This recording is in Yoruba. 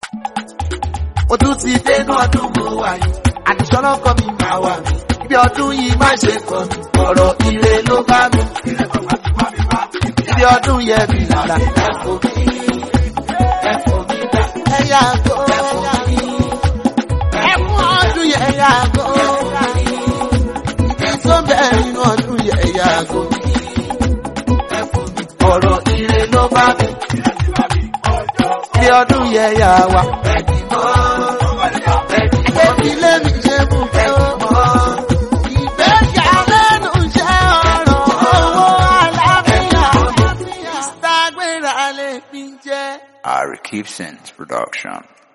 Mo tún ti dénú ọdún mo wà yìí. Àdìsọ́nà kọ́ mi máa wà mí. Bí ọdún yìí má ṣe kọ́ mi. Ọ̀rọ̀ ire ló bá mi. Bí ọdún yẹ mi lára. Ẹ̀fọ́ mi. Ẹ̀fọ́ mi dá. Ẹ yàgò. Ẹ̀fọ́ mi. Ẹ̀fọ́ ọdún yẹ yàgò. Ibi tó bẹ̀rẹ̀ nínú ọdún yẹ yàgò. Ẹ̀fọ́ mi. Ọ̀rọ̀ ire ló bá mi. Bí ọdún yẹ yà wá. Ẹgbẹ́ mi lé mi ṣe mú fẹ́ o. Ìgbéga lẹ́nu iṣẹ́ ọ̀rọ̀ owó alábíyá. Mr. Gbéra lè fi jẹ́. Ari Keepson's production.